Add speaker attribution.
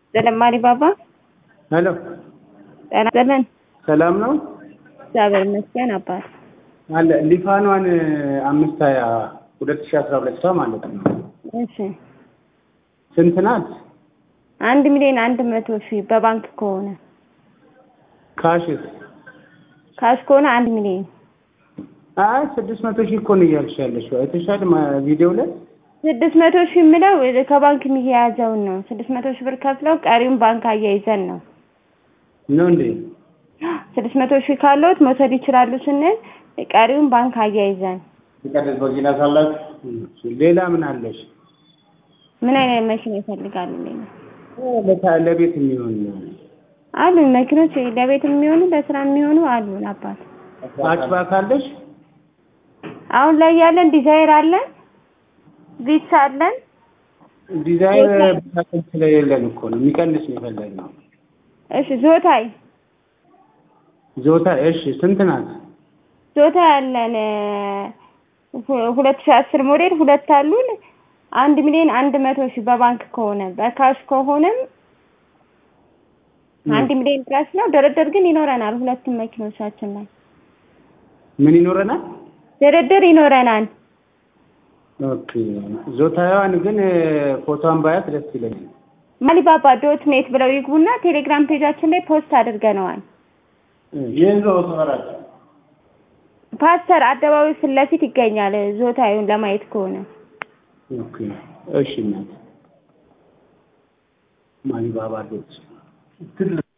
Speaker 1: ዘለማሪ ባባ
Speaker 2: ሄሎ
Speaker 1: ጤና ይስጥልን።
Speaker 2: ሰላም ነው
Speaker 1: እግዚአብሔር ይመስገን አባት
Speaker 2: አለ ሊፋኗን አምስት ሀያ ሁለት ሺህ አስራ ሁለት ሰው ማለት ነው
Speaker 1: እሺ
Speaker 2: ስንት ናት?
Speaker 1: አንድ ሚሊዮን አንድ መቶ ሺህ በባንክ ከሆነ
Speaker 2: ካሽስ?
Speaker 1: ካሽ ከሆነ አንድ ሚሊዮን
Speaker 2: አይ ስድስት መቶ ሺህ እኮ ነው እያልሽ ያለሽው አይተሻል ማ- ቪዲዮ ላይ
Speaker 1: ስድስት መቶ ሺህ የምለው ከባንክ የሚያያዘውን ነው። ስድስት መቶ ሺህ ብር ከፍለው ቀሪውን ባንክ አያይዘን ነው።
Speaker 2: ነው እንዴ?
Speaker 1: ስድስት መቶ ሺህ ካለዎት መውሰድ ይችላሉ ስንል ቀሪውን ባንክ አያይዘን።
Speaker 2: ሲቀደስ በጊና ሳላችሁ ሌላ ምን አለሽ?
Speaker 1: ምን አይነት መኪና ይፈልጋሉ? ሌላ
Speaker 2: ለታ- ለቤት የሚሆን
Speaker 1: አሉ መኪኖች ለቤት የሚሆኑ ለስራ የሚሆኑ አሉን አባት።
Speaker 2: ሃችባክ አለሽ?
Speaker 1: አሁን ላይ ያለን ዲዛይር አለን፣ ቪትስ አለን።
Speaker 2: ዲዛይን ብታቀል ስለሌለን እኮ ነው የሚቀንስ ነው የፈለግነው።
Speaker 1: እሺ ዞታይ
Speaker 2: ዞታ እሺ ስንት ናት?
Speaker 1: ዞታ ያለን ሁ- ሁለት ሺህ አስር ሞዴል ሁለት አሉን። አንድ ሚሊዮን አንድ መቶ ሺህ በባንክ ከሆነ በካሽ ከሆነም አንድ ሚሊዮን ድረስ ነው። ድርድር ግን ይኖረናል። ሁለቱም መኪኖቻችን ላይ
Speaker 2: ምን ይኖረናል?
Speaker 1: ድርድር ይኖረናል።
Speaker 2: ኦኬ ዞታዋን ግን ፎቶዋን ባያት ደስ ይለኛል።
Speaker 1: ማሊባባ ዶት ኔት ብለው ይግቡና ቴሌግራም ፔጃችን ላይ ፖስት አድርገነዋል።
Speaker 2: ይህን ሰው ተመራጭ
Speaker 1: ፓስተር አደባባይ ፊት ለፊት ይገኛል። ዞታዩን ለማየት ከሆነ
Speaker 2: ኦኬ እሺ እናት ማሊባባ ዶት